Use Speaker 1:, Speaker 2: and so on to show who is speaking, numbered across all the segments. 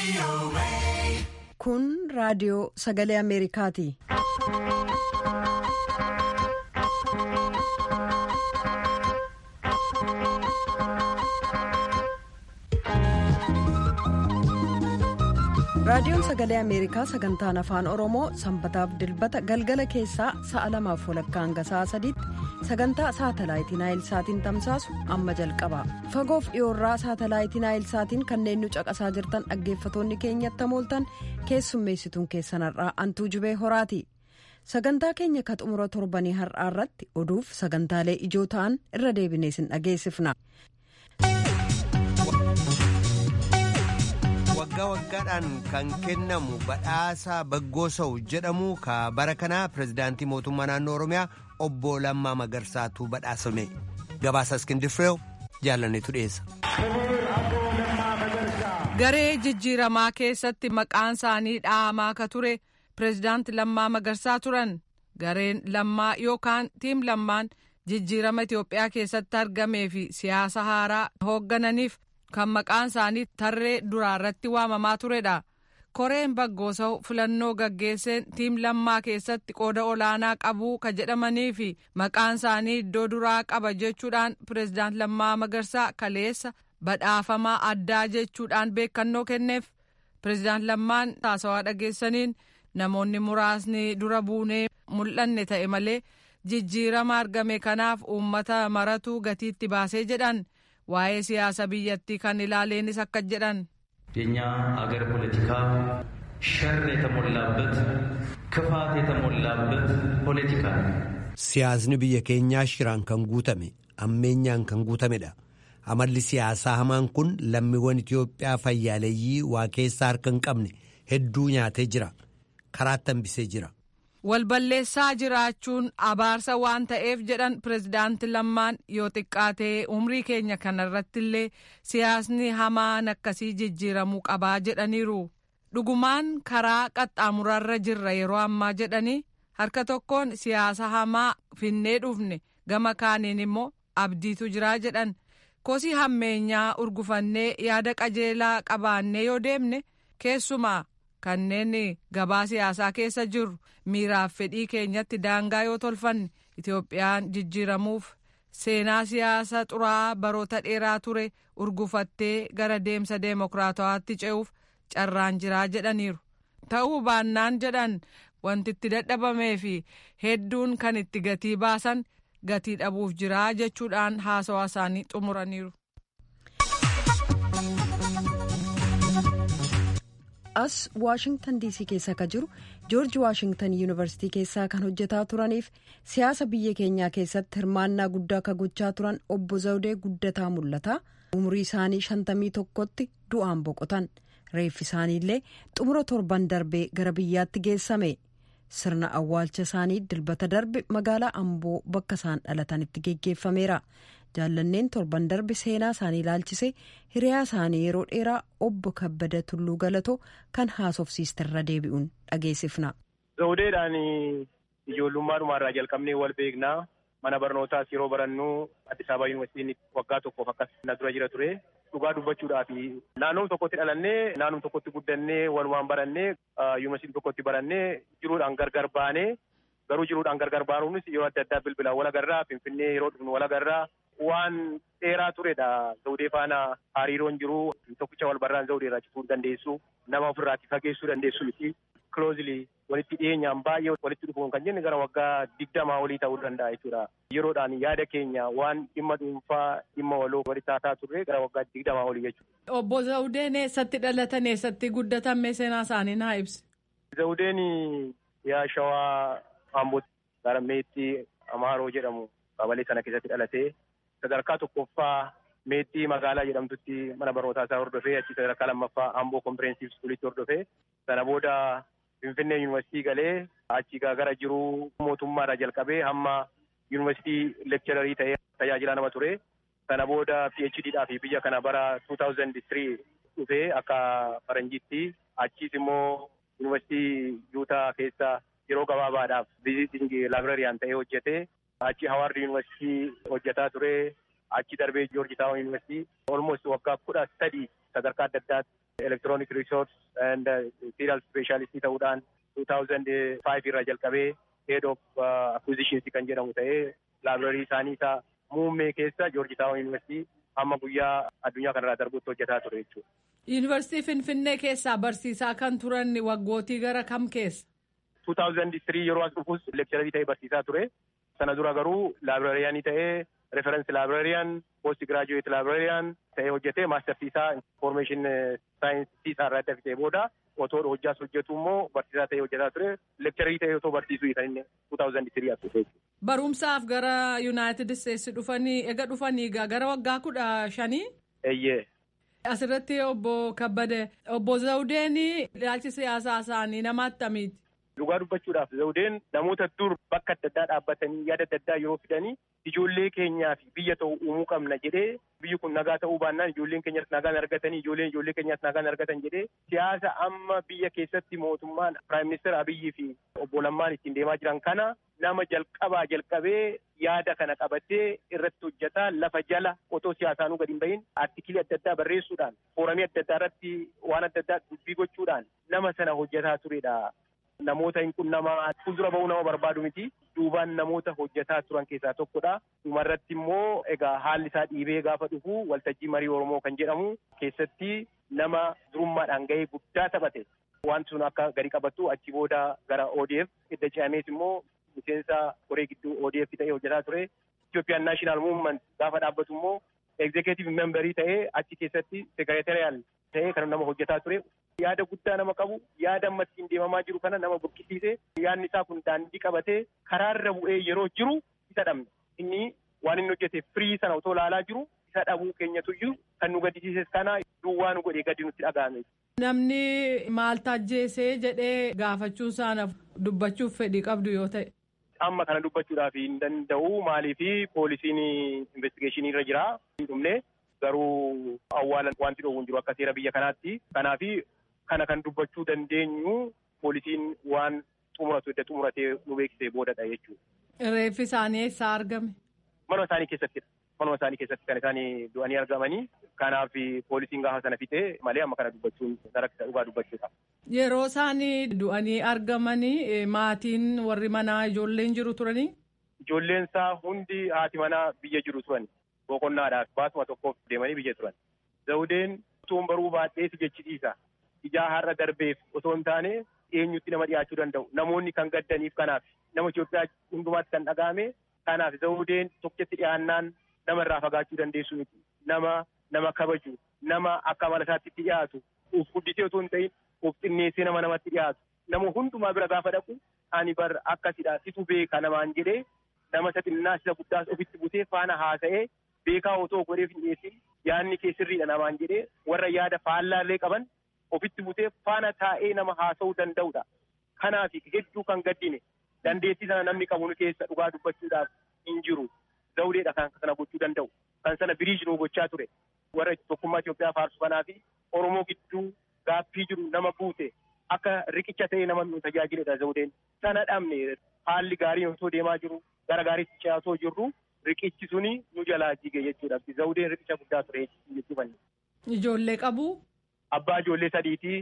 Speaker 1: Kun raadiyoo sagalee Ameerikaati. Raadiyoon Sagalee Ameerikaa sagantaan afaan Oromoo sanbataaf dilbata galgala keessaa sa'a lamaaf walakkaa hanga sa'a sadiitti sagantaa saatalaayitii Naayilsaatiin tamsaasu amma jalqaba. Fagoof dhiyoorraa saatalaayitii Naayilsaatiin kanneen nu caqasaa jirtan dhaggeeffatoonni keenyatti hamooltan keessummeessituun keessanarraa antuu jubee horaati. Sagantaa keenya ka xumura torbanii har'aa irratti oduuf sagantaalee ijoo ta'an irra deebinee sin dhageessifna.
Speaker 2: waggaa waggaadhaan kan kennamu badhaasa baggoosawu jedhamu ka bara kanaa pirezidaantii mootummaa naannoo oromiyaa obbo Lammaa Magarsaatu badhaasame gabaasa iskindifireew jaalanneetu dhiyeessa.
Speaker 3: garee jijjiiramaa keessatti maqaan isaanii dhahamaa ka ture pirezidaanti Lammaa Magarsaa turan gareen lammaa yookaan tiim lammaan jijjiirama Itoophiyaa keessatti argamee fi siyaasa haaraa hooggananiif. kan maqaan isaanii tarree duraarratti waamamaa turedha. koreen baggoosawu filannoo gaggeesseen tiim lammaa keessatti qooda olaanaa qabuu ka jedhamanii fi maqaan isaanii iddoo duraa qaba jechuudhaan pireezidaant lammaa magarsaa kaleessa badhaafamaa addaa jechuudhaan beekannoo kenneef pireezidaant lammaan haasawaa dhageessaniin namoonni muraasni dura buunee mul'anne ta'e malee jijjiirama argame kanaaf uummata maratu gatiitti baasee jedhan. waa'ee siyaasa biyyattii kan ilaaleenis akka jedhan
Speaker 4: የእኛ አገር ፖለቲካ ሸር የተሞላበት ክፋት የተሞላበት ፖለቲካ ነው።
Speaker 2: Siyaasni biyya keenyaa shiraan kan guutame ammeenyaan kan guutamedha. Amalli siyaasaa hamaan kun lammiiwwan Itoophiyaa fayyaaleeyyii waa keessaa harka hin qabne hedduu nyaatee jira. Karaatti hambisee jira.
Speaker 3: walballeessaa jiraachuun abaarsa waan ta'eef jedhan pirezidaanti lammaan yoo xiqqaatee umrii keenya kanarratti illee siyaasni hamaan akkasii jijjiiramuu qabaa jedhaniiru dhugumaan karaa qaxxaamurarra jirra yeroo ammaa jedhanii harka tokkoon siyaasa hamaa finnee dhufne gama kaaniin immoo abdiitu jiraa jedhan kosii hammeenyaa urgufannee yaada qajeelaa qabaannee yoo deemne keessumaa kanneen gabaa siyaasaa keessa jiru miiraaf fedhii keenyatti daangaa yoo tolfanne Itoophiyaan jijjiiramuuf seenaa siyaasa xuraa'aa baroota dheeraa ture urgufattee gara deemsa deemokiraatawaatti ce'uuf carraan jiraa jedhaniiru. Ta'uu baannaan jedhan wanti itti dadhabamee fi hedduun kan itti gatii baasan gatii dhabuuf jiraa jechuudhaan haasawaa isaanii xumuraniiru.
Speaker 1: as waashingtan diisii keessa ka jiru joorji waashingtan yuunivarsitii keessaa kan hojjetaa turaniif siyaasa biyya keenyaa keessatti hirmaannaa guddaa ka gochaa turan obbo zawdee guddataa mul'ata umurii isaanii shantamii tokkotti du'aan boqotan reeffi isaaniillee xumura torban darbee gara biyyaatti geessame sirna awwaalcha isaanii dilbata darbe magaalaa amboo bakka isaan dhalatanitti geggeeffameera. jaallanneen torban darbe seenaa isaanii ilaalchisee hiriyaa isaanii yeroo dheeraa obbo kabbada tulluu galatoo kan haasofsiistirra deebi'uun dhageessifna.
Speaker 5: zawudeedhaan ijoollummaadhuma irraa jalqabnee wal beeknaa mana barnootaas yeroo barannu Addis Ababa Yuunivarsiitiin waggaa tokkoof akkas na dura jira ture dhugaa dubbachuudhaaf naannoo tokkotti dhalannee naannoo tokkotti guddannee walumaan barannee yuunivarsiitii tokkotti barannee jiruudhaan gargar baanee garuu jiruudhaan gargar baanuunis yeroo adda addaa bilbilaan wal agarraa finfinnee yeroo dhufnu wal agarraa waan dheeraa turedha zawudee faana hariiroon jiru tokkicha wal barraan zawudee irraa cituu dandeessu nama ofirraatti fageessuu dandeessu miti kiloozilii walitti dhiyeenyaan baay'ee walitti dhufuun kan jenne gara waggaa digdamaa olii ta'uu danda'a jechuudha yeroodhaan yaada keenya waan dhimma dhuunfaa dhimma waloo walitti haasaa turre gara waggaa digdamaa olii jechuudha.
Speaker 3: Obbo Zawudeen eessatti dhalatan eessatti guddatan mee seenaa isaanii naa ibsi.
Speaker 5: Zawudeen yaa shawaa Ambootti gara meexxii Amaaroo jedhamu qabalee sana keessatti dhalatee sadarkaa tokkoffaa meexxii magaalaa jedhamtutti mana barnootaa isaa hordofee achi sadarkaa lammaffaa Amboo kompireensif iskuulitti hordofee sana booda Finfinnee yuunivarsiitii galee achi gara jiruu mootummaadhaa jalqabee hamma yuunivarsiitii lekchararii ta'ee tajaajilaa nama ture. Sana booda PhDdhaa fi biyya kana bara 2003 dhufee akka faranjiitti achiis immoo yuunivarsiitii Yuutaa keessa yeroo gabaabaadhaaf viziiting laabrariyaan ta'ee hojjetee achi Hawaard yuunivarsiitii hojjetaa ture. Achi darbee Joorji Taawun yuunivarsiitii olmost waggaa kudha sadii sadarkaa adda addaatti electronic resource and serial specialistii ta'uudhaan 2005 irraa jalqabee head of acquisitions kan jedhamu ta'ee laabireerii isaanii isaa muummee keessa joorji taawon yuunivarsiitii hamma guyyaa addunyaa kanarraa darbutti hojjetaa ture jechuudha.
Speaker 3: Yuunivarsiitii Finfinnee keessaa barsiisaa kan turan waggootii gara kam keessa?
Speaker 5: 2003 yeroo as dhufus leekchararii ta'ee barsiisaa ture. Sana dura garuu laabireeriyaanii ta'ee referensi laabireeriyaan post giraajuweet laabireeriyaan ta'ee hojjetee maastarsiisaa infoormeeshin saayinsii isaa irraa adda fitee booda otoo hojjaas hojjetu immoo barsiisaa ta'ee hojjetaa ture. Leekchararii ta'ee otoo barsiisuu kan inni 2003 as dhufe.
Speaker 3: Barumsaaf gara Yuunaayitid Isteetsi dhufanii ega dhufanii gara waggaa kudha shanii?
Speaker 5: Eeyyee.
Speaker 3: Asirratti obbo Kabbade obbo Zawudeen ilaalchi siyaasaa isaanii nama attamiiti?
Speaker 5: Dhugaa dubbachuudhaaf Zawudeen namoota dur bakka adda addaa dhaabbatanii yaada adda addaa yeroo fidanii ijoollee keenyaa fi biyya ta'u uumuu qabna jedhee biyyi kun nagaa ta'uu baannaan ijoolleen keenyas nagaan argatanii ijoolleen ijoollee keenyas nagaan argatan jedhee siyaasa amma biyya keessatti mootummaan Piraayim Ministeer Abiyyii fi obbo Lammaan ittiin deemaa jiran kana nama jalqabaa jalqabee yaada kana qabatee irratti hojjetaa lafa jala otoo siyaasaanuu gadi hin bahin artikilii adda addaa barreessuudhaan fooramii adda addaa irratti waan adda addaa dubbii gochuudhaan nama sana hojjetaa turedha. Namoota hin qunnamaa fuuldura bahuu nama barbaadu miti. Duubaan namoota hojjetaa turan keessaa tokkodha. Dhumarratti immoo egaa haalli isaa dhiibee gaafa dhufu waltajjii marii Oromoo kan jedhamu keessatti nama durummaadhaan gahee guddaa taphate. Wanti sun akka gadi qabattu achi booda gara ODF edda ce'amees immoo miseensa koree gidduu ODF ta'ee hojjetaa ture. Itoophiyaan naashinaal muuvment gaafa dhaabbatu immoo egzekeetiቭ memberii ta'ee achi keessatti sekereteriyaal ta'ee kan nama hojjetaa ture. Yaada guddaa nama qabu yaada amma ittiin deemamaa jiru kana nama burkisiise yaadni isaa kun daandii qabatee karaarra bu'ee yeroo jiru isa dhabne inni waan inni hojjete firii sana otoo ilaalaa jiru isa dhabuu keenyatu jiru kan nu gaddisiises kana duwwaa nu godhee gadi nutti dhaga'ame.
Speaker 3: Namni maal tajjeesee jedhee gaafachuun isaanaaf dubbachuuf fedhii qabdu yoo ta'e.
Speaker 5: Amma kana dubbachuudhaaf hin danda'u maaliif poolisiin investigeeshinii irra jira dhumne garuu awwaala wanti dhoowwu jiru akka seera biyya kanaatti kanaafi kana kan dubbachuu dandeenyu poolisiin waan xumuratu edda xumuratee nu beeksisee boodadha jechuudha.
Speaker 3: Reeffi isaanii eessaa argame?
Speaker 5: Manuma isaanii keessattidha. Manuma isaanii keessatti kan isaan du'anii argamanii kanaaf poolisiin gaafa sana fixee malee amma kana dubbachuun rakkisa dhugaa dubbachuudha.
Speaker 3: Yeroo isaan du'anii argamanii maatiin warri manaa ijoolleen jiru turanii?
Speaker 5: Ijoolleen isaa hundi haati manaa biyya jiru turan boqonnaadhaaf baasuma tokkoof deemanii biyya turan. Zawudeen utuun baruu baadhee si jechisiisa. Ijaa har'a darbeef osoo hin taane eenyutti nama dhiyaachuu danda'u. Namoonni kan gaddaniif kanaaf nama Itoophiyaa hundumaatti kan dhaga'ame kanaaf zawudeen tokkotti dhiyaannaan nama irraa fagaachuu dandeessu miti. Nama nama kabaju nama akka amala isaatti itti dhiyaatu uf guddisee osoo hin ta'in uf xinneessee nama namatti dhiyaatu. Nama hundumaa bira gaafa dhaqu ani bar akkasidha situ beeka namaan jedhee nama isa xinnaa isa guddaas ofitti butee faana haasa'ee beekaa otoo godheef hin dhiyeessin yaadni kee sirriidha namaan jedhee warra yaada faallaallee qaban ofitti butee faana taa'ee nama haasa'uu danda'udha. Kanaaf hedduu kan gaddine dandeettii sana namni qabu nu keessa dhugaa dubbachuudhaaf hin jiru. Zawudeedha kan kana gochuu danda'u. Kan sana biriij nu gochaa ture. Warra tokkummaa Itoophiyaa faarsu kanaa fi Oromoo gidduu gaaffii jiru nama guute akka riqicha ta'ee nama nu tajaajiledha zawudeen. Sana dhabne haalli gaariin osoo deemaa jiru gara gaariitti ce'aa osoo jirru riqichi suni nu jalaa jige jechuudha. Zawudeen riqicha guddaa ture jechuudha.
Speaker 3: Ijoollee qabu.
Speaker 5: Abbaa ijoollee sadiitii,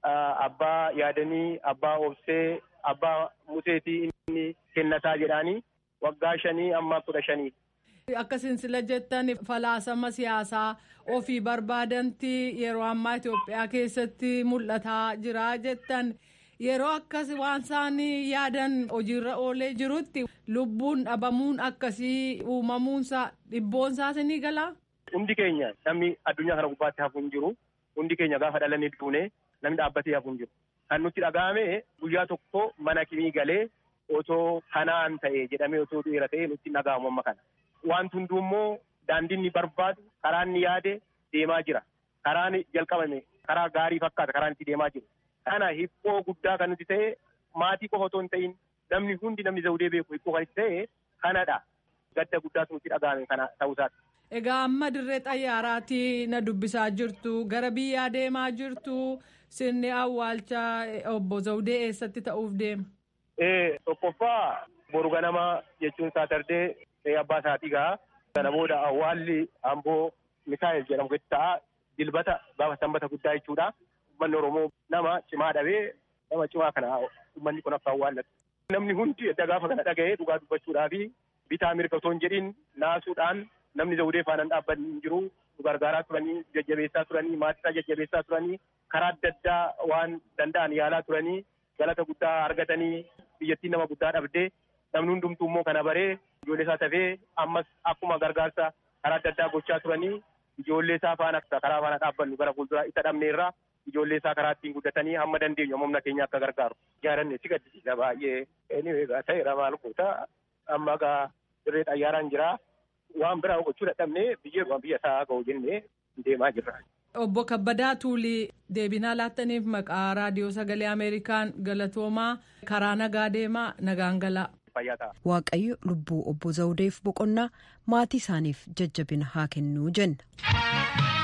Speaker 5: abbaa yaadanii, abbaa obsee, abbaa museetii inni kennataa jedhaanii waggaa shanii amma kudha shanii.
Speaker 3: Akka sila jettan falaasama siyaasaa ofii barbaadanti yeroo ammaa Itoophiyaa keessatti mul'ataa jira jettan yeroo akkas waan isaan yaadan hojiirra oolee jirutti lubbuun dhabamuun akkasii uumamuunsaa dhibboonsaas ni galaa.
Speaker 5: Hundi keenya namni addunyaa kana gubbaatti hafu hin jiru. Hundi keenya gaafa dhalannee duune namni dhaabbatee hafu hin jiru. Kan nutti dhaga'ame guyyaa tokko mana kimii galee otoo kanaan ta'e jedhamee otoo dhiira ta'e nutti dhaga'amu amma kana. Wanti hunduu immoo daandiin ni barbaadu karaa inni yaade deemaa jira. Karaan jalqabame karaa gaarii fakkaata karaan itti deemaa jiru. Kana hibboo guddaa kan nuti ta'e maatii qofa otoo hin ta'in namni hundi namni zawudee beeku hibboo kan itti ta'e kanadha. Gadda guddaatu nutti dhaga'ame kana ta'uusaati.
Speaker 3: Egaa amma dirree xayyaaraatti na dubbisaa jirtu gara biyyaa deemaa jirtu sirni awwaalchaa obbo Zawudee eessatti ta'uuf deema?
Speaker 5: Tokkoffaa boru ganama jechuun saatardee abbaa isaatii gaa sana booda awwaalli amboo misaa'el jedhamu keessa ta'a dilbata gaafa sanbata guddaa jechuudha. Uummanni Oromoo nama cimaa dhabee nama cimaa kana uummanni kun akka awwaallatu. Namni hundi edda gaafa kana dhaga'ee dhugaa dubbachuudhaa fi bitaa mirga otoo hin jedhin naasuudhaan namni zawudee faanaan dhaabbanni hin jiru nu gargaaraa turanii jajjabeessaa turanii maatisaa jajjabeessaa turanii karaa adda addaa waan danda'an yaalaa turanii galata guddaa argatanii biyyattiin nama guddaa dhabdee namni hundumtuu immoo kana baree ijoollee isaa tafee ammas akkuma gargaarsa karaa adda addaa gochaa turanii ijoollee isaa faana karaa faana dhaabbannu gara fuulduraa isa dhabneerraa ijoollee isaa karaa ittiin guddatanii hamma dandeenyu humna keenya akka gargaaru. Jaalanne si gaddisiisa baay'ee. Inni egaa ta'eera maal goota amma egaa dirree xayyaaraan jira. Waan biraa gochuu dadhabnee biyya biyya isaa ga'u jennee deemaa jirra.
Speaker 3: Obbo Kabbadaa Tuulii deebinaa laattaniif maqaa raadiyoo sagalee Ameerikaan galatoomaa karaa nagaa deemaa nagaan galaa.
Speaker 1: Waaqayyo lubbuu obbo Zawudeef boqonnaa maatii isaaniif jajjabina haa kennuu jenna.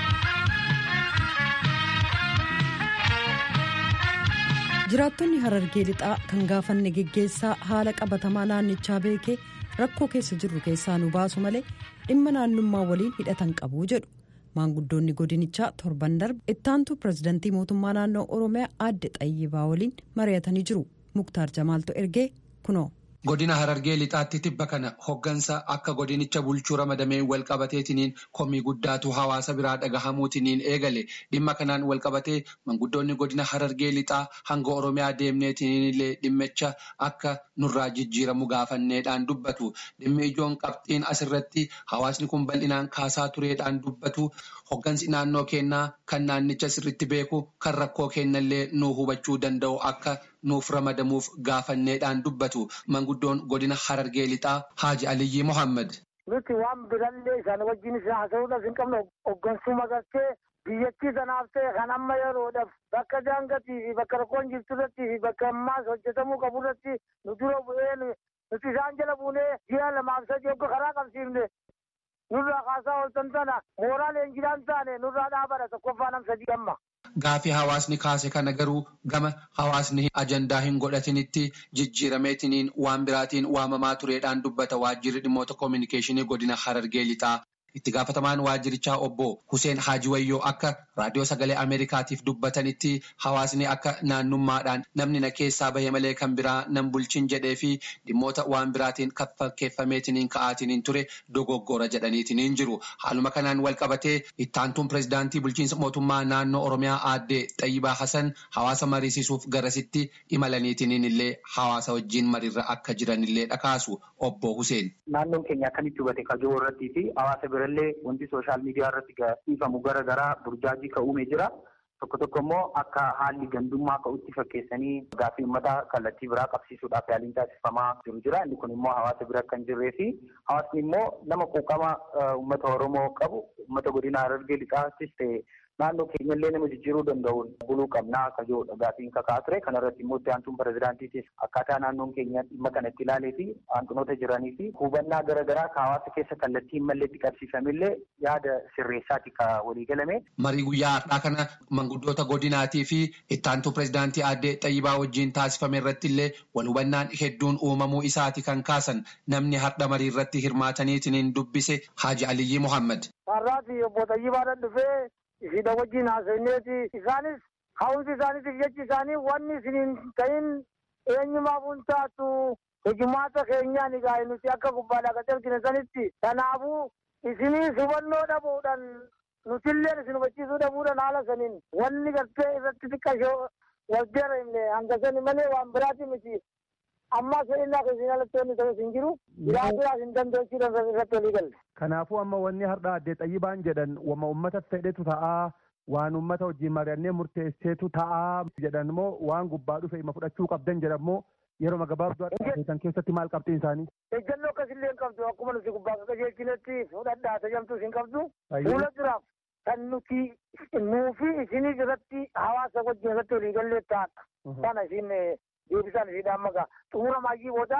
Speaker 1: jiraattonni harargee lixaa kan gaafanne geggeessaa haala qabatamaa naannichaa beekee rakkoo keessa jirru keessaa nu baasu malee dhimma naannummaa waliin hidhatan qabu jedhu maanguddoonni godinichaa torban darbe ittaantuu pirezidantii mootummaa naannoo oromiyaa aadde xayyibaa waliin mari'atanii jiru muktaar jamaaltu ergee kunoo.
Speaker 6: Godina Harargee lixaatti tibba kana hoggansa akka godinicha bulchuu ramadamee walqabateetiniin komii guddaatu hawaasa biraa dhagahamuutiniin eegale dhimma kanaan walqabatee manguddoonni godina Harargee lixaa hanga Oromiyaa deemneetiniin illee dhimmicha akka nurraa jijjiiramu gaafanneedhaan dubbatu dhimmi ijoon qabxiin asirratti hawaasni kun bal'inaan kaasaa tureedhaan dubbatu hoggansi naannoo kennaa kan naannicha sirritti beeku kan rakkoo kennallee nuu hubachuu danda'u akka nuuf ramadamuuf gaafanneedhaan dubbatu manguddoon godina harargee lixaa haaji aliyyi mohammad.
Speaker 7: nuti waan birallee isaan wajjin isa haasa'uudhaaf hin qabne hoggansuma gartee biyyattii sanaaf ta'e kan amma yeroodhaaf bakka daangatii fi bakka rakkoon jirtu irratti fi bakka ammaas hojjetamuu qabu irratti nu dura bu'ee nuti isaan jala buunee ji'a lamaaf sadii hogga karaa qabsiifne nurraa kaasaa ooltan tana mooraa leenjidhaan taane nurraa dhaabadha tokkoffaa nam sadii amma.
Speaker 6: Gaafii hawaasni kaase kana garuu gama hawaasni ajandaa hin godhatinitti jijjiirameetiniin waan biraatiin waamamaa tureedhaan dubbata waajjirri dhimmoota koominikeeshinii godina harargee lixaa. Itti gaafatamaan waajjirichaa obbo Hussein Haaji Wayyoo akka raadiyoo sagalee Ameerikaatiif dubbatanitti hawaasni akka naannummaadhaan namni na keessaa bahe malee kan biraa nan bulchin jedhee fi dhimmoota waan biraatiin fakkeeffameetiniin ka'aatiniin ture dogoggora jedhaniitiniin jiru. Haaluma kanaan wal qabatee ittaantuun pirezidaantii bulchiinsa mootummaa naannoo Oromiyaa aadde Xayyibaa Hasan hawaasa mariisisuuf garasitti imalaniitiniin illee hawaasa wajjin mariirra akka jiranillee dhakaasu obbo Hussein.
Speaker 8: Naannoon keenya akkamitti hubate kajoo irrattii fi hawaasa birallee wanti sooshaal miidiyaa irratti dhiifamu gara garaa burjaajii ka'uumee jira. Tokko tokko immoo akka haalli gandummaa ka'utti fakkeessanii gaaffii uummataa kallattii biraa qabsiisuudhaaf yaaliin taasifamaa jiru jira. Inni kun immoo hawaasa bira kan jirree fi hawaasni immoo nama quuqama uummata Oromoo qabu uummata godina Harargee lixaattis ta'e naannoo keenyallee nama jijjiiruu danda'uun buluu qabnaa akka jiru gaafiin kakaa ture. Kana irratti immoo itti aantuun pirezidaantiitis akkaataa naannoon keenya dhimma kana itti ilaalee fi hanqinoota jiranii fi hubannaa garaagaraa ka hawaasa keessa kallattii hin malleetti qabsiifamillee yaada sirreessaati ka walii galame.
Speaker 6: Marii guyyaa har'aa kana manguddoota godinaatii fi itti aantuu pirezidaantii aadde Xayyibaa wajjin taasifame irratti illee wal hubannaan hedduun uumamuu isaati kan kaasan namni har'a marii irratti hirmaataniitiin dubbise Haaji Aliyyi Mohammad.
Speaker 7: Har'aati obbo Xayyibaadhaan dhufee ishiidha wajjin haasofneeti isaanis ka'umsi isaaniitiif jechi isaanii wanni isiniin ta'in eenyumaaf hin taatu hojumaata keenyaan egaa nuti akka gubbaadhaa gad ergine sanitti kanaafuu isinii hubannoo dhabuudhaan nutilleen isin hubachiisuu dhabuudhaan haala saniin wanni gartee irratti xiqqashoo wal deemne hanga sani malee waan biraati miti amma seenaa keessin alatti wanni ta'us hin jiru biraa biraas hin dandeechuudhaan irratti walii galle.
Speaker 9: Kanaafuu amma wanni har'a addee xayyibaan jedhan wama uummata fedhetu ta'aa waan uummata wajjin mari'annee murteesseetu ta'aa jedhan immoo waan gubbaa dhufe ima fudhachuu qabdan jedhan immoo yeroo gabaabduu adda keessatti maal qabxiin isaanii.
Speaker 7: Ejjennoo akkasillee hin qabdu akkuma nuti gubbaa qajeelchinetti fudhadhaa tajamtus hin qabdu. Fuula duraaf kan nuti nuufi isinii irratti hawaasa wajjin irratti walii gallee taata. Sana isin deebisaan isii dhaammagaa xumura maayyii booda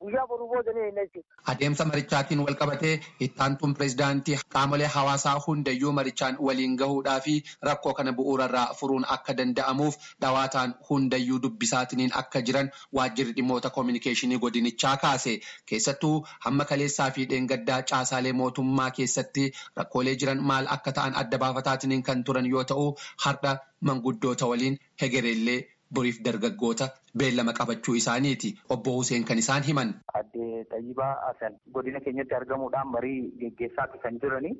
Speaker 7: guyyaa boruu booda ni eenna jechuudha.
Speaker 6: Adeemsa marichaatiin wal qabatee ittaantuun pireezidaantii qaamolee hawaasaa hundayyuu marichaan waliin gahuudhaa fi rakkoo kana bu'uurarraa furuun akka danda'amuuf dhawaataan hundayyuu dubbisaatiniin akka jiran waajjirri dhimmoota koominikeeshinii godinichaa kaase keessattuu hamma kaleessaa fi dheengaddaa caasaalee mootummaa keessatti rakkoolee jiran maal akka ta'an adda baafataatiniin kan turan yoo ta'u har'a manguddoota waliin hegereellee boriif dargaggoota beellama qabachuu isaaniiti obbo Huseen kan isaan himan.
Speaker 8: Adde Xayyibaa Asan godina keenyatti argamuudhaan marii geggeessaa kan jirani.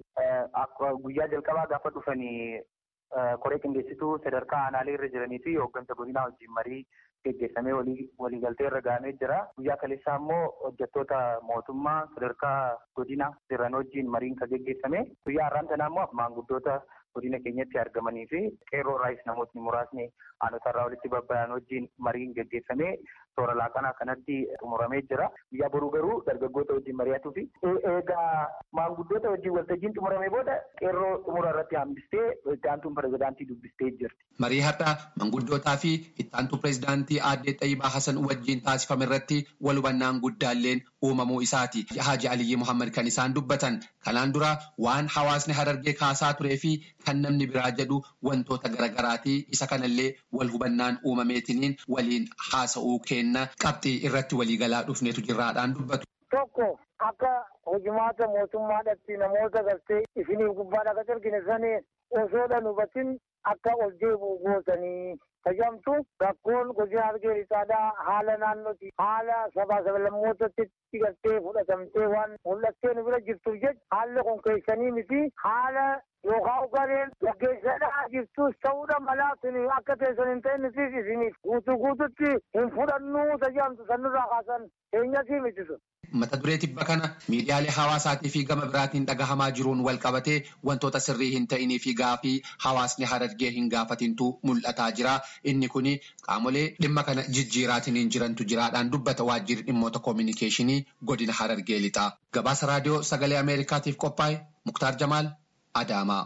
Speaker 8: Guyyaa jalqabaa gaafa dhufanii koree qindeessituu sadarkaa aanaalee irra jiranii fi hooggansa godinaa wajjin marii geggeessamee waliigaltee irra gahamee jira. Guyyaa kaleessaa immoo hojjettoota mootummaa sadarkaa godina jiran wajjin mariin kan geggeessame. Guyyaa har'aan tanaa immoo maanguddoota godina keenyatti argamanii fi qeerroo raayis namootni muraasni aanota irraa walitti babba'an wajjin mariin geggeessamee toora laaqanaa kanatti xumuramee jira. Guyyaa boruu garuu dargaggoota wajjin mari'atuu fi eegaa maanguddoota wajjin waltajjiin xumuramee booda qeerroo xumura irratti hambistee ittaantuun pirezidaantii dubbistee jirti.
Speaker 6: Marii har'aa manguddootaa fi ittaantuu pirezidaantii aadde Xayyibaa Hasan wajjin taasifame irratti wal hubannaan guddaalleen uumamuu isaati. Haaji Aliyyi Muhammad kan isaan dubbatan kanaan dura waan hawaasni harargee kaasaa turee fi kan namni biraa jedhu wantoota garagaraati isa kanallee wal hubannaan uumameetiniin waliin haasa'uu kenna qabxii irratti waliigalaa dhufneetu jirraadhaan dubbatu.
Speaker 7: Tokko akka hojimaata mootummaadhaatti namoota gartee isiniif gubbaadha akka argine sanii osoodhaan hubatin akka ol deebi'u gootanii tajaajilamtu rakkoon godina argee lixaadhaa haala naannooti haala sabaa sablammootatti gartee fudhatamtee waan mul'attee nu bira jirtuuf jecha haalli kun keessanii miti haala yookaan ugareen gaggeessadhaa jirtus ta'uudha malaa suni akka teessan hin ta'in nutis isiniif guutuu guututti hin fudhannuu tajaajilamtu sanirraa kaasan keenyasii miti sun.
Speaker 6: Mata duree tibba kana miidiyaalee hawaasaatii fi gama biraatiin dhagahamaa jiruun wal qabatee wantoota sirrii hin ta'inii fi gaafii hawaasni harargee hin gaafatintu mul'ataa jira. Inni kun qaamolee dhimma kana jijjiiraatiin jirantu jiraadhaan dubbata waajjirri dhimmoota koominikeeshinii godina harargee lixaa. Gabaasa raadiyoo sagalee Ameerikaatiif qophaa'e Muktaar Jamaal Adaamaa.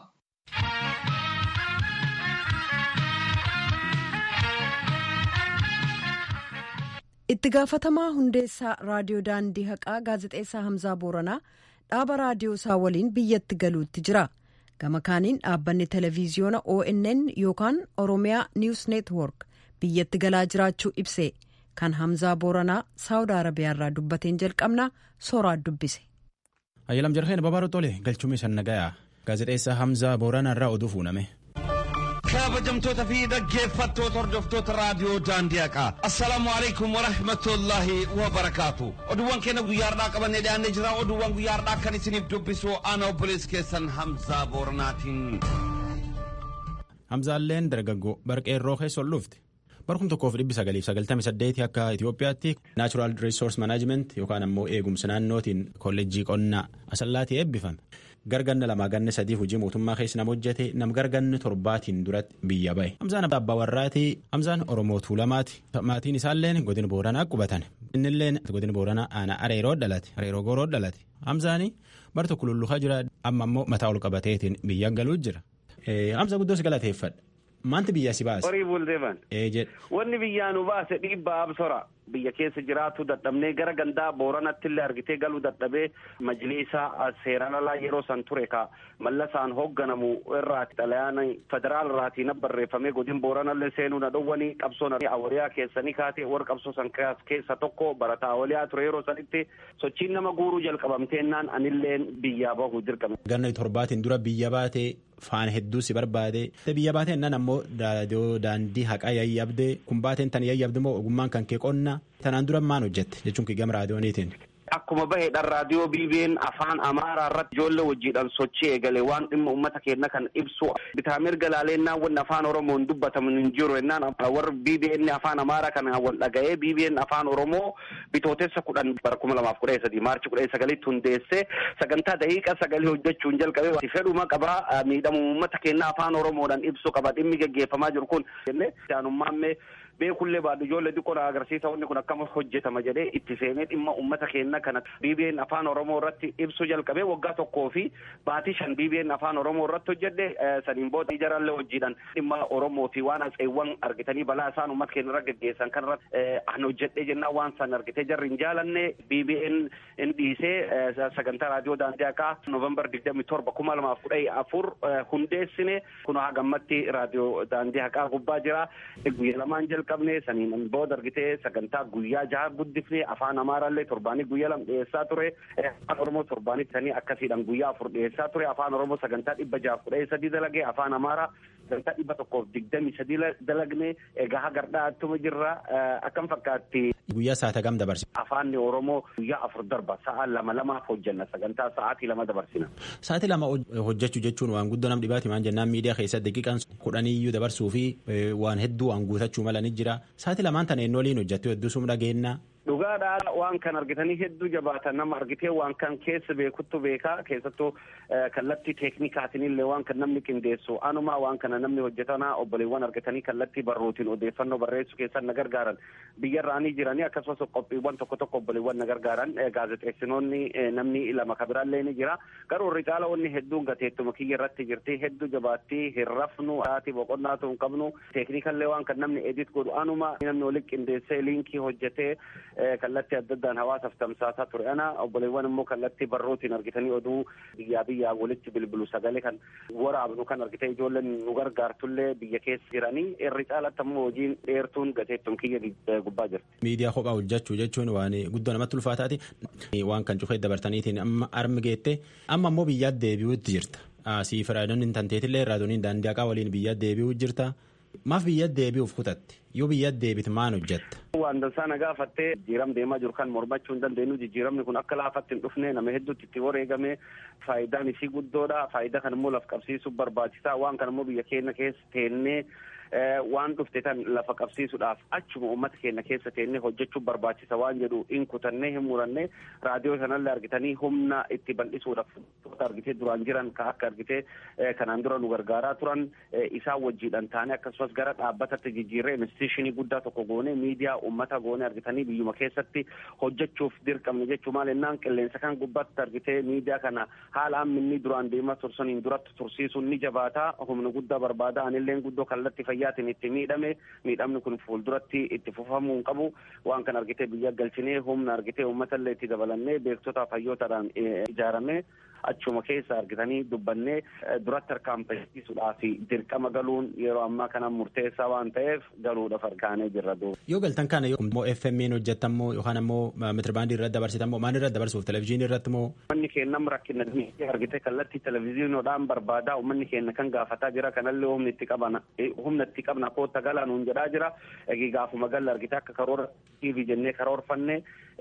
Speaker 1: itti gaafatamaa hundeessaa raadiyoo daandii haqaa gaazexeessaa hamzaa booranaa dhaaba raadiyoo isaa waliin biyyatti galuutti jira gama kaaniin dhaabbanni televiziyoona onn yookaan oromiyaa niws neetwork biyyatti galaa jiraachuu ibse kan hamzaa booranaa saawud arabiyaarraa dubbateen jalqabnaa sooraa dubbise.
Speaker 10: ayyalam jarheen babaaroo tole galchumee sannagayaa gaazexeessaa hamzaa booranaa oduu fuuname.
Speaker 11: kabajamtoota fi dhaggeeffattoota hordoftoota raadiyoo daandii haqaa assalaamu alaikum warahmatullaahi wabarakaatu oduuwwan keenya guyyaardhaa qabannee dhiyaannee jira oduuwwan guyyaardhaa kan isiniif dubbisu ana obboleessi keessan hamzaa booranaatiin.
Speaker 10: hamzaalleen dargaggoo barqeerroo keessa ol dhufte barkum tokkoof dhibbi sagaliif sagaltamii saddeeti akka Itoophiyaatti naachuraal riisoors manaajiment yookaan ammoo eegumsa naannootiin kolleejjii qonnaa asallaatii eebbifame. garganna lamaa ganna sadiif hojii mootummaa keessa nama hojjete nam garganni torbaatiin duratti biyya bahe hamzaan abbaa warraati hamzaan oromoo tuulamaati maatiin isaalleen godina booranaa qubatan innilleen godina booranaa aanaa areeroo dhalate areeroo gooroo dhalate hamzaani bar tokko lulluhaa jira amma ammoo mataa ol qabateetiin biyya galuu jira hamza guddoo si galateeffadha maanti biyya si baase.
Speaker 12: horii buldeeman.
Speaker 10: jedhe.
Speaker 12: wanni biyyaa nu baase dhiibbaa absora. biyya keessa jiraatu dadhabnee gara gandaa booranatti illee argitee galuu dadhabee majliisa seeraan alaa yeroo san ture ka mallasaan hoogganamu irraati xalayaan federaal irraatiin barreeffamee godin booranallee seenuu na dhowwanii qabsoon awwaliyaa keessanii kaate warra qabsoo san keessa tokko barataa awwaliyaa ture yeroo sanitti sochiin nama guuruu jalqabamteennaan anilleen biyyaa bahuu dirqame.
Speaker 10: ganna torbaatiin dura biyya baatee faana hedduu si barbaade biyya baateen nan ammoo daandii haqaa yayyabdee kun baateen tan yayyabde immoo ogummaan kan kee qonna tanaan dura maan hojjette jechuun kii gama raadiyooniitiin.
Speaker 12: Akkuma baheedhaan raadiyoo BBN afaan Amaaraa irratti ijoollee wajjiidhaan sochii eegale waan dhimma uummata keenya kan ibsu bitaa mirga laaleennaan wanni afaan Oromoon dubbatamu hin jiru jennaan warra BBN afaan Amaaraa kana wal dhaga'ee BBN afaan Oromoo bitootessa kudhan bara kuma lamaaf kudha sadii maarchi kudha sagalitti hundeessee sagantaa daqiiqa sagalee hojjechuun jalqabee fedhuma qabaa miidhamu uummata keenya afaan Oromoodhaan ibsu qaba dhimmi geggeeffamaa jiru kun jennee aanummaammee beekullee baadhu ijoollee xiqqoo na agarsiisa wanni kun akkama hojjetama jedhee itti seenee dhimma uummata keenya kana BBN afaan Oromoo irratti ibsu jalqabee waggaa tokkoo fi baatii shan BBN afaan Oromoo irratti hojjedhe saniin booda ijarallee hojiidhaan dhimma Oromoo fi waan atseewwan argitanii balaa isaan uummata keenya irra geggeessan kanarratti an hojjedhee jennaan waan san argitee jarri hin jaalanne BBN in dhiisee sagantaa raadiyoo daandii haqaa Noovembar digdami torba kuma lamaaf kudha afur hundeessine kun hagammatti raadiyoo daandii haqaa gubbaa jira guyyaa lamaan jalqabne saniin booda argitee sagantaa guyyaa jaha guddifne afaan amaaraallee torbaanii guyyaa lama dhiyeessaa ture afaan oromoo torbaanii sanii akkasiidhaan guyyaa afur dhiyeessaa ture afaan oromoo sagantaa dhibba jaaf kudha sadii dalagee afaan amaaraa sagantaa dhibba tokkoof digdamii sadii dalagne egaa hagardhaa attuma jirra akkam fakkaatti.
Speaker 10: Guyyaa saata gam dabarsi.
Speaker 12: Afaanni Oromoo guyyaa afur darba sa'a lama lamaaf hojjenna sagantaa sa'aatii lama dabarsina.
Speaker 10: Sa'aatii lama hojjechuu jechuun waan guddoo nam dhibaati maan jennaan miidiyaa keessatti daqiiqaan kudhaniyyuu dabarsuu fi waan hedduu waan guutachuu mala ni jira. Sa'aatii lamaan tana eenyoliin hojjettu hedduu sum dhageennaa.
Speaker 12: Dhugaadhaa waan kan argitanii hedduu jabaatan nama argitee waan kan keessa beekuttu beekaa keessattuu kallattii teeknikaatiin illee waan kan namni qindeessu anumaa waan kana namni hojjetanaa obboleewwan argitanii kallattii barruutiin odeeffannoo barreessuu keessan na gargaaran biyyarraanii jiranii akkasumas qophiiwwan tokko tokko obboleewwan na gargaaran gaazexeessinoonni namni lama kabiraallee ni jira garuu irri caala onni hedduun gateettuma kiyya irratti jirti hedduu jabaattii hin rafnu haati boqonnaatu hin qabnu teeknikallee waan kan namni edit godhu anumaa namni walitti qindeessee liinkii hojjetee kallattii adda addaan hawaasaaf tamsaasaa ture ana obboleewwan immoo kallattii barruutiin argitanii oduu biyyaa biyyaa walitti bilbilu sagalee kan waraabnu kan argitee ijoolleen nu gargaartullee biyya keessa jiranii irri caalatti ammoo hojiin dheertuun gateettuun kiyya gubbaa jirti.
Speaker 10: Miidiyaa kophaa hojjechuu jechuun waan guddoo namatti ulfaataati. Waan kan cufee dabartaniitiin amma armi geette amma ammoo biyyaatti deebi'uutti jirta. Siif raadiyoon tanteetillee raadiyooniin daandii haqaa waliin biyyaatti deebi'uu jirta. Maaf biyyatti deebi'uuf kutatte yoo biyyatti deebite maan hojjetta.
Speaker 12: Waan dansaa na gaafattee jijjiiram deemaa jiru kan mormachuu hin dandeenyu jijjiiramni kun akka laafatti hin dhufne nama hedduutti itti wareegame faayidaan isii guddoodha faayidaa kan immoo laf qabsiisuuf barbaachisaa waan kan immoo biyya keenya keessa teennee waan dhufte tan lafa qabsiisuudhaaf achuma uummata keenya keessa teennee hojjechuuf barbaachisa waan jedhu hin kutannee hin muranne raadiyoo kanallee argitanii humna itti bal'isuudhaaf argitee duraan jiran ka akka argitee kanaan dura nu gargaaraa turan isaan wajjiidhaan taane akkasumas gara dhaabbatatti jijjiirree investiishinii guddaa tokko goone miidiyaa uummata goone argitanii biyyuma keessatti hojjechuuf dirqamne jechuu maal ennaan qilleensa kan gubbaatti argitee miidiyaa kana haala amminni duraan deemaa tursaniin duratti tursiisuun ni jabaataa humna guddaa barbaada anilleen guddoo kallatti fayyaatiin itti miidhame miidhamni kun fuulduratti itti fufamuu hin qabu waan kan argitee biyya galchinee humna argitee uummatallee itti dabalannee beektotaa fayyootaadhaan ijaarame achuma keessa argitanii dubbannee duratti harkaanfachiisuudhaaf dirqama galuun yeroo ammaa kana murteessaa waan ta'eef galuudhaaf harkaanee jirra duuba.
Speaker 10: Yoo galtan kana immoo FM'n hojjetammoo yookaan ammoo metirbaandii irratti dabarsitammoo maal irratti dabarsuuf televizyiinii irratti moo.
Speaker 12: Uummanni keenya rakkina argitee kallattii televizyiinoodhaan barbaadaa uummanni keenya kan gaafataa jira kanallee humni itti qabana humna itti qabna kootta galaa nuun jedhaa jira eegi gaafuma galla argitee akka karoora TV jennee karoorfanne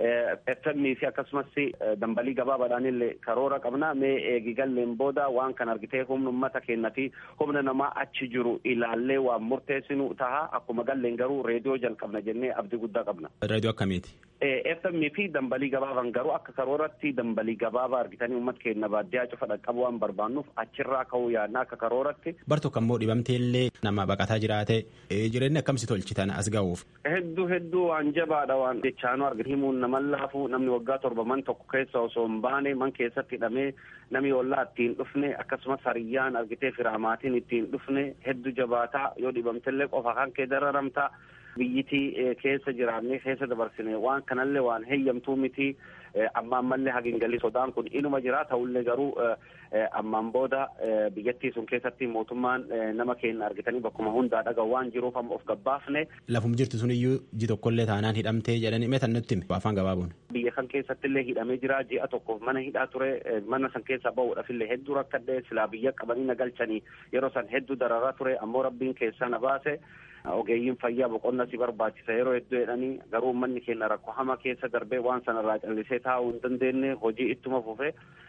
Speaker 12: FM fi akkasumas dambalii gabaabaadhaan illee karoora qabna mee eegi galleen booda waan kan argitee humna uummata keenya fi humna namaa achi jiru ilaallee waan murteessinu taha akkuma galleen garuu reediyoo jalqabna jennee abdii guddaa qabna.
Speaker 10: Reediyoo akkamiiti?
Speaker 12: FM fi dambalii gabaaban garuu akka karooratti dambalii gabaabaa argitanii uummata keenya baadiyyaa cufa dhaqqabu waan barbaannuuf achirraa ka'uu yaadna akka karooratti.
Speaker 10: Bar tokko ammoo dhibamteellee nama baqataa jiraate jireenya akkamsi tolchitan as ga'uuf.
Speaker 12: Hedduu hedduu waan jabaadha waan jechaanuu argite himuun naman laafu namni waggaa torba man tokko keessa osoo hin baane man keessatti hidhamee namni ollaa ittiin dhufne akkasumas hariyyaan argitee firaamaatiin ittiin dhufne hedduu jabaataa yoo dhibamtellee qofa kan kee dararamtaa. biyyitii keessa jiraannee keessa dabarsine waan kanallee waan heeyyamtuu miti amma ammallee hagin galii sodaan kun inuma jira ta'ullee garuu ammaan booda biyyattii sun keessatti mootummaan nama keenya argitanii bakkuma hundaa dhaga'u waan jiruuf amma of gabbaafne.
Speaker 10: Lafum jirtu sun iyyuu ji tokkollee taanaan hidhamtee jedhanii meetan nutti afaan gabaabuun.
Speaker 12: Biyya kan keessatti illee hidhamee jira ji'a tokkoof mana hidhaa ture mana san keessaa bahuudhaaf illee hedduu rakkadhee silaa biyya qabanii na galchanii yeroo san hedduu dararaa ture ammoo rabbiin keessaa na baase. ogeeyyiin fayyaa boqonna si barbaachisa yeroo hedduu jedhanii garuu uummanni keenya rakkoo hama keessa darbee waan sanarraa callisee taa'uu hin dandeenye hojii ittuma fufe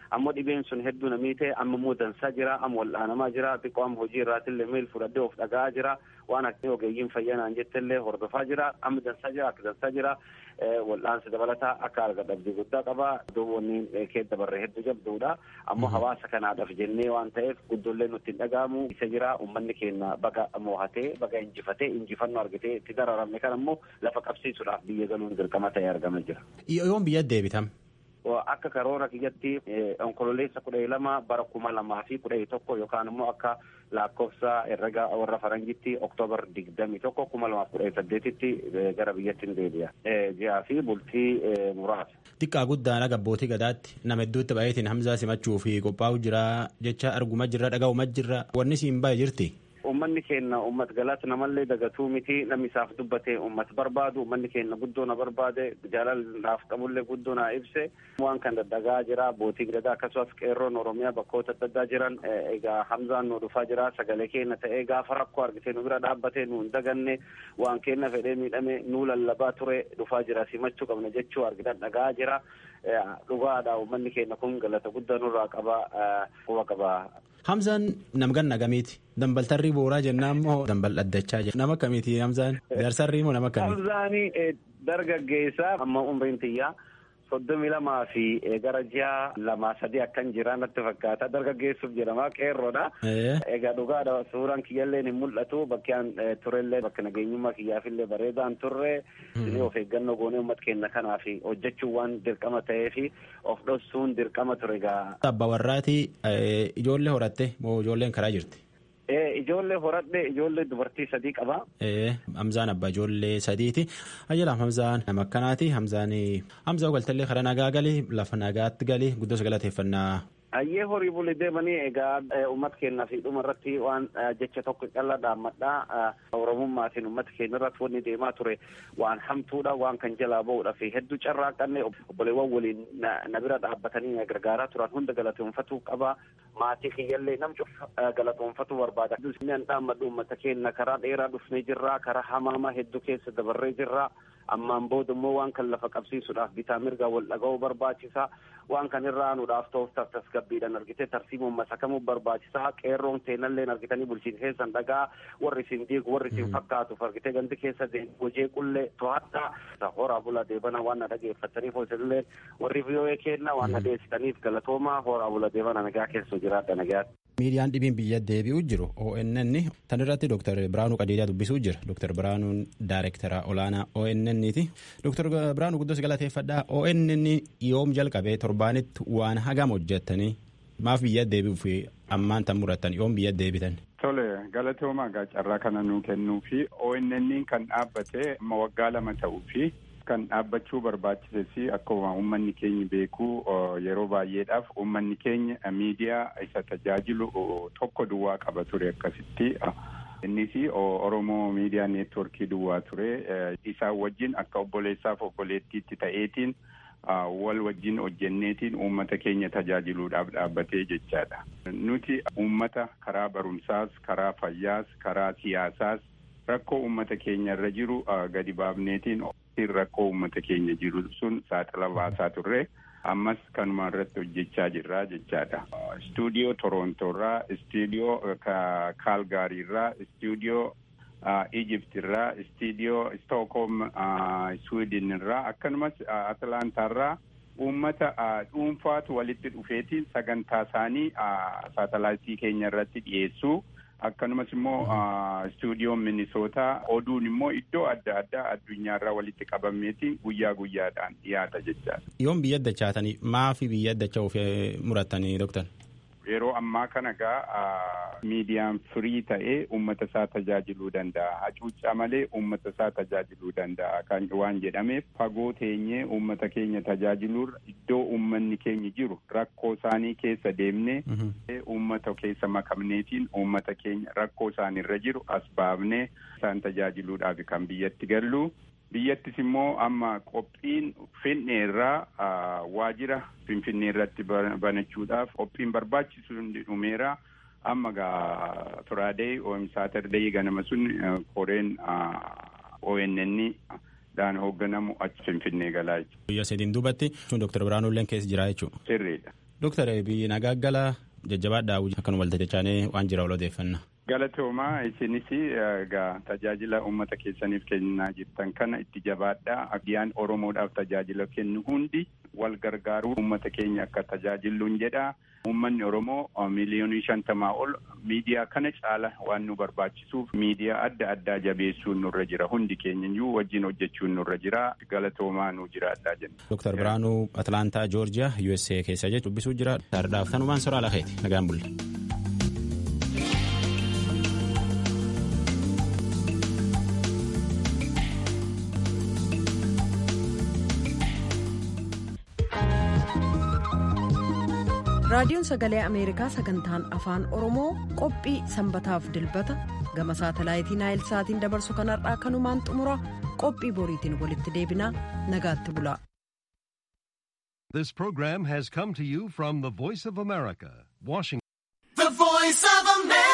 Speaker 12: ammoo dhibeen sun hedduu namii ta'e amma immoo dansaa jira amma wal'aanamaa jira xiqqoo amma hojii irraatillee miil fudhadhee of dhaga'aa jira waan akka ogeeyyiin fayyanaan jettellee hordofaa jira amma dansaa jira akka dansaa jira wal'aansi dabalataa akka arga dhabdii guddaa qaba duubonni kee dabarree hedduu jabduudha ammoo hawaasa kanaadhaaf jennee waan ta'eef guddoollee nutti hin dhaga'amu isa jira ummanni keenya baga mohatee baga injifatee injifannoo argatee itti dararamne kan ammoo lafa qabsiisuudhaaf biyya galuun dirqama ta'ee argama jira.
Speaker 10: Yoon biyya deebitam.
Speaker 12: akka karoora kiyyatti onkololeessa kudha lama bara kuma lamaa fi kudha tokko yookaan immoo akka lakkoofsa herrega warra faranjitti oktoobar digdami tokko kuma lamaaf kudha saddeetitti gara biyyattiin deebi'a. Ji'aa fi bultii muraasa.
Speaker 10: Xiqqaa guddaan aga abbootii gadaatti nama hedduutti baay'eetiin hamzaa simachuu fi qophaa'u jira jecha arguma jirra dhaga'uma jirra wanni siin baay'ee jirti.
Speaker 12: ummanni keenya ummat galata namallee dagatuu miti namni isaaf dubbate ummat barbaadu ummanni keenya guddoo na barbaade jaalalaaf qabullee guddoo na ibse waan kan daddagaa jira abbootiin gadaa akkasumas qeerroon oromiyaa bakkoota adda addaa jiran egaa hamzaan nu dhufaa jira sagalee keenya ta'ee gaafa rakkoo argite nu bira dhaabbatee nu hin daganne waan keenya fedhee miidhame nu lallabaa ture dhufaa jira simachuu qabna jechuu argitan dhagaa jira dhugaadha ummanni keenya kun galata guddaa nurraa qaba quba qaba.
Speaker 10: Hamzaan namgan nagamiiti. Dambaltarrii booraa jennaan moo dambal dhaddachaa jenna. Nama akkamiiti Hamzaan? Jaarsarrii moo nama akkamiiti?
Speaker 12: Hamzaani dargaggeessa amma umriin tiyyaa soddomii lamaa fi gara ji'a lamaa sadii akkan jira natti fakkaata dargaggeessuuf jedhama qeerroodha. Egaa dhugaadha suuraan kiyyallee hin mul'atu bakkeen turellee bakka nageenyummaa kiyyaafillee bareedaan turre of eeggannoo goonee uummata keenya kanaaf hojjechuun waan dirqama ta'ee fi of dhoksuun dirqama ture egaa.
Speaker 10: Abbaa warraati ijoollee horatte moo ijoolleen karaa jirti?
Speaker 12: Ijoollee horadhe ijoollee dubartii sadii qaba.
Speaker 10: Hamzaan abbaa ijoollee sadiiti. Ayyalaam Hamzaan nama akkanaati. Hamzaan Hamzaa galtallee karaa nagaa gali lafa nagaatti gali guddoo galateeffannaa.
Speaker 12: Ayyee horii bulee deemanii egaa uummata keenyaa fi dhuma irratti waan jecha tokko callaa dhaammadhaa oromummaatiin uummata keenya irratti wanni deemaa ture waan hamtuudha waan kan jalaa ba'uudha fi hedduu carraaqanne obboleewwan waliin na bira dhaabbatanii na gargaaraa turan hunda galatoonfatuu qaba maatii kiyyallee nam cufa galatoonfatuu barbaada. Inni dhaammadhu uummata keenya karaa dheeraa dhufnee jirra karaa hamaama hedduu keessa dabarree jirra. ammaan booda immoo waan kan lafa qabsiisuudhaaf bitaa mirgaa wal dhaga'uu barbaachisa waan kan irraa aanuudhaaf ta'uuf tasgabbiidhaan argitee tarsiimuun masakamuu barbaachisaa qeerroon seenalleen argitanii bulchiinsa keessan dhagaa warri isin diigu warri isin fakkaatuuf argitee ganti keessa hojii qullee to'adhaa horaa bulaa deebana waan na dhageeffataniif hojiillee warri vii'oo'ee kenna waan na dhiyeessitaniif galatooma horaa bulaa deebana nagaa keessa jiraadha nagaatti.
Speaker 10: miidiyaan dhibiin biyya deebi'uu jiru ONN tan irratti Dr. Biraanuu Qajeelaa dubbisuu jira. Dr. Biraanuun Daayirektara olaanaa ONN ti. Dr. Biraanuu guddos galateeffadhaa ONN yoom jalqabee torbaanitti waan hagam hojjettanii maaf biyya deebi'uu fi ammaan tan murattan yoom biyya deebitan.
Speaker 13: Tole galatoomaa gaa carraa kana nuu kennuu fi ONN kan dhaabbate waggaa lama ta'uu fi kan dhaabbachuu barbaachises akkuma uummanni keenya beeku yeroo baay'eedhaaf uummanni keenya miidiyaa isa tajaajilu tokko duwwaa qaba ture akkasitti. Innis Oromoo miidiyaa neetworkii duwwaa ture isaan wajjin akka obboleessaaf obboleettiitti ta'eetiin wal wajjin hojjenneetiin uummata keenya tajaajiluudhaaf dhaabbatee jechaadha. Nuti uummata karaa barumsaas, karaa fayyaas, karaa siyaasaas rakkoo uummata keenya irra jiru gadi baafneetiin rakkoo uummata keenya jiru sun saaxila baasaa turre ammas kanuma irratti hojjechaa jirra jechaadha. Istuudiyoo Torontoorraa, istuudiyoo Kaalgaariirraa, istuudiyoo Ijiptirraa, istuudiyoo Stookholm Swiidinirraa akkasumas Atlaantaarraa uummata dhuunfaatu walitti dhufeetiin sagantaa isaanii saatalaayitii keenya irratti dhiyeessuu. akkanumas immoo istuudiyoon minisootaa oduun immoo iddoo adda addaa addunyaarraa walitti qabameeti guyyaa guyyaadhaan dhiyaata jechaadha.
Speaker 10: Yoom biyya addachaatanii maafi biyya addacha'uuf murattanii doktar?
Speaker 13: Yeroo ammaa kana gaa miidiyaan firii ta'ee uummata isaa tajaajiluu danda'a. Hacuuccaa malee uummata isaa tajaajiluu danda'a. Kan waan jedhameef fagoo teenyee uummata keenya tajaajiluurra iddoo uummanni keenya jiru rakkoo isaanii keessa deemnee uummata keessa makamneetiin uummata keenya rakkoo isaanirra jiru as baafnee isaan tajaajiluudhaaf kan biyyatti gallu. biyyattis immoo amma qophiin finneerraa waajira finfinnee irratti banachuudhaaf qophiin barbaachisu hundi dhumeera amma gaa firaadee saatardee ganama sun koreen ONN dhaan hoogganamu achi finfinnee galaa jechuudha.
Speaker 10: Biyya sadiin duubatti Dr. Biraanuulleen keessa jira jechuudha.
Speaker 13: Sirriidha.
Speaker 10: Dooktar biyyi nagaaggala jajjabaadhaa akkanuma waltajjachaanee waan jira ol odeeffanna.
Speaker 13: Galatoomaa isinis egaa tajaajila uummata keessaniif kennaa jirtan kana itti jabaadhaa abbiyaan Oromoodhaaf tajaajila kennu hundi wal gargaaruu uummata keenya akka tajaajilluun jedha. Uummanni Oromoo miliyoonii shantamaa ol miidiyaa kana caala waan nu barbaachisuuf miidiyaa adda addaa jabeessuun nurra jira. Hundi keenya iyyuu wajjin hojjechuun nurra jira. Galatoomaa nu jiraadhaa jenna.
Speaker 10: Dooktar Biraanuu Atlaantaa Joorjiyaa USA keessa jechuun dubbisuu jira. Saardaaf tanumaan soraa lakeeti. Nagaan bulle.
Speaker 1: raadiyoon sagalee ameerikaa sagantaan afaan oromoo qophii sanbataaf dilbata gama saatalaayitii naayil saatiin dabarsu kanarraa kanumaan xumura qophii boriitiin walitti deebinaa nagaatti bulaa.
Speaker 14: This program has come to you from the Voice of America, Washington.